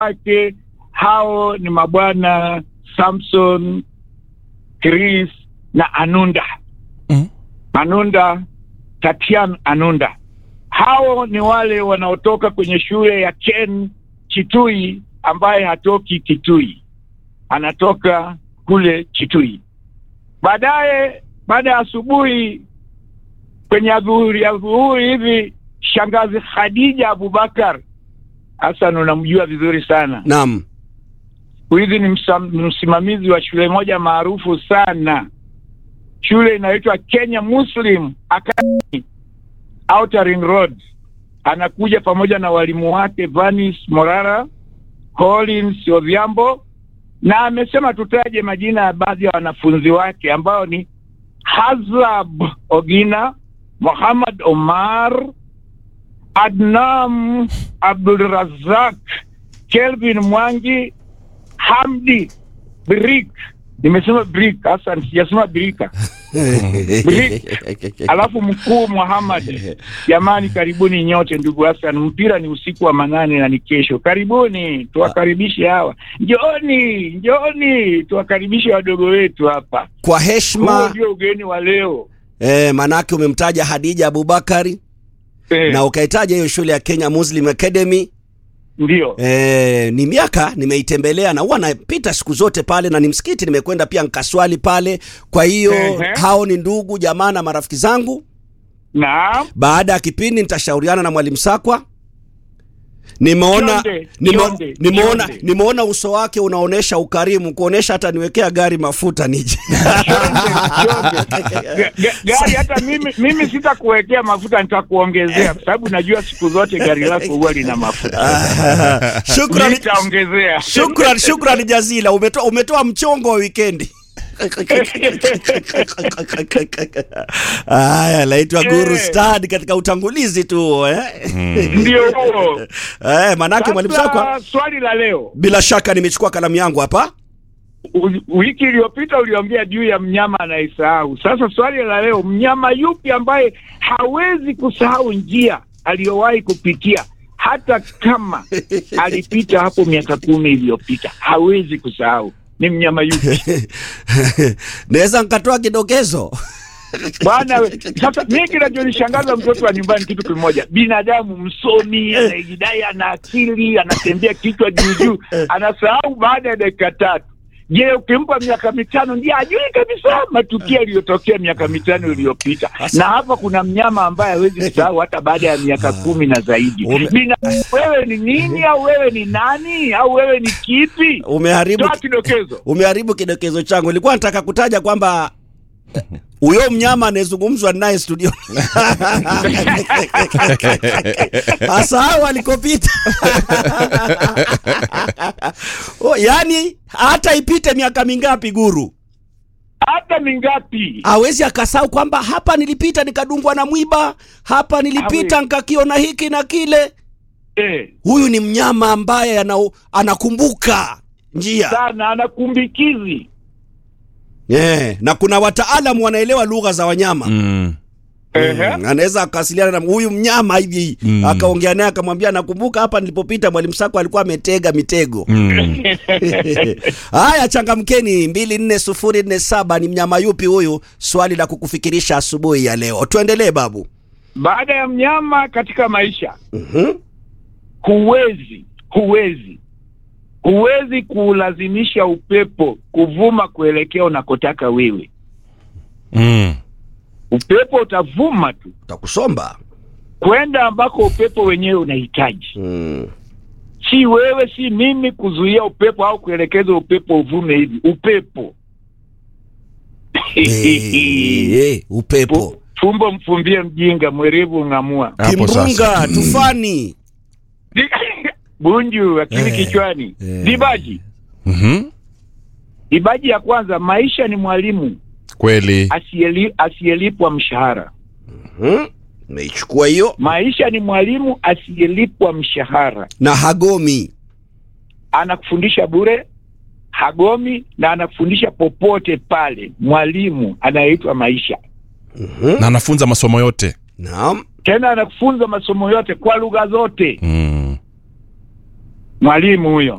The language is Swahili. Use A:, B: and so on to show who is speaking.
A: wake hao ni mabwana Samson, Chris na Anunda.
B: Mm.
A: Anunda, Tatian Anunda. Hao ni wale wanaotoka kwenye shule ya Ken Chitui ambaye hatoki Kitui. Anatoka kule Chitui. Baadaye baada ya asubuhi kwenye adhuhuri adhuhuri hivi shangazi Khadija Abubakar Hassan unamjua vizuri sana.
C: Naam.
A: Siku hizi ni msam- msimamizi wa shule moja maarufu sana. Shule inaitwa Kenya Muslim Academy Outer Ring Road. Anakuja pamoja na walimu wake Vanis Morara, Collins Odhiambo, na amesema tutaje majina ya baadhi ya wanafunzi wake ambao ni Hazab Ogina, Muhammad Omar, Adnam Abdulrazak, Kelvin Mwangi, Hamdi Brik. Nimesema Brik, Hassan, sijasema Brika. Brik. Alafu mkuu Muhammad. Jamani, karibuni nyote ndugu Hassan. Mpira ni usiku wa manane na ni kesho. Karibuni, tuwakaribishe hawa. Njooni, njooni, tuwakaribishe wadogo wetu hapa.
C: Kwa
A: Huo
C: heshima
A: ndio ugeni wa leo.
C: eh, manake umemtaja Hadija Abubakari
A: Eh,
C: na ukaitaja hiyo shule ya Kenya Muslim Academy.
A: ndio.
C: Eh, ni miaka nimeitembelea na huwa napita siku zote pale, na ni msikiti nimekwenda pia nkaswali pale. Kwa hiyo
A: Ehe.
C: hao ni ndugu jamaa na marafiki zangu.
A: Naam.
C: Baada ya kipindi nitashauriana na mwalimu Sakwa. Nimeona
A: Kionde,
C: nime-
A: kionde,
C: nimeona
A: kionde.
C: nimeona uso wake unaonesha ukarimu, kuonesha hata niwekea gari mafuta nije.
A: Ga- ga- gari hata mimi mimi sitakuwekea mafuta nitakuongezea kwa sababu najua siku zote gari lako huwa lina mafuta
C: Shukrani,
A: nitaongezea
C: shukrani, shukrani jazila. Umetoa umetoa mchongo wa wikendi. Haya, naitwa Guru
A: Eh.
C: Stad katika utangulizi tu huo, eh.
A: ndio huo
C: Eh, manake mwalimu Sakwa,
A: sasa swali la leo
C: bila shaka nimechukua kalamu yangu hapa.
A: U- wiki iliyopita uliongea juu ya mnyama anayesahau sasa swali la leo mnyama yupi ambaye hawezi kusahau njia aliyowahi kupitia hata kama alipita hapo miaka kumi iliyopita hawezi kusahau ni mnyama yupi
C: Naweza nikatoa kidokezo.
A: Bwana we, sasa mimi kinachonishangaza mtoto wa nyumbani kitu kimoja, binadamu msomi, anajidai ana akili, anatembea kichwa juu juu, anasahau baada ya dakika tatu. Je, ukimpa miaka mitano ndiye ajui kabisa matukio yaliyotokea miaka mitano iliyopita. Na hapa kuna mnyama ambaye hawezi kusahau hata baada ya miaka kumi na zaidi.
C: Ume-
A: Bina, wewe ni nini au wewe ni nani au wewe ni kipi?
C: Umeharibu
A: Toa kidokezo.
C: umeharibu kidokezo changu. Nilikuwa nataka kutaja kwamba huyo mnyama anayezungumzwa naye studio asahau alikopita. oh, yani hata ipite miaka mingapi guru
A: Hata mingapi?
C: hawezi akasahau kwamba hapa nilipita nikadungwa na mwiba, hapa nilipita
A: Hawezi.
C: nikakiona hiki na kile.
A: Eh.
C: Huyu ni mnyama ambaye ana, anakumbuka njia
A: sana anakumbikizi
C: yeah. Na kuna wataalamu wanaelewa lugha za wanyama
B: Mm.
A: Ehe.
C: Mm, anaweza akawasiliana na huyu mnyama hivi
B: Mm.
C: akaongea naye akamwambia, nakumbuka hapa nilipopita mwalimu Sako alikuwa ametega mitego.
B: Mm.
C: Haya, changamkeni. mbili nne sufuri nne saba. Ni mnyama yupi huyu? Swali la kukufikirisha asubuhi ya leo. Tuendelee babu.
A: baada ya mnyama katika maisha
C: Mhm.
A: huwezi huwezi huwezi kuulazimisha upepo kuvuma kuelekea unakotaka wewe
B: Mm.
A: upepo utavuma tu
C: Utakusomba.
A: kwenda ambako upepo wenyewe unahitaji
C: Mm.
A: si wewe si mimi kuzuia upepo au kuelekeza upepo uvume hivi upepo
C: Eh, eh, upepo
A: Fu- fumbo mfumbie mjinga mwerevu ng'amua
B: Hapo sasa.
C: kimbunga, tufani.
A: bunju akili
C: Eh,
A: kichwani
C: eh.
A: dibaji
B: Mhm.
A: dibaji ya kwanza maisha ni mwalimu
B: Kweli.
A: asiyeli- asiyelipwa mshahara
C: Mhm. Meichukua hiyo
A: maisha ni mwalimu asiyelipwa mshahara
C: na hagomi.
A: anakufundisha bure hagomi na anakufundisha popote pale mwalimu anayeitwa maisha
C: Mhm.
B: Na anafunza masomo yote.
C: Naam.
A: tena anakufunza masomo yote kwa lugha zote
B: Mm.
A: mwalimu huyo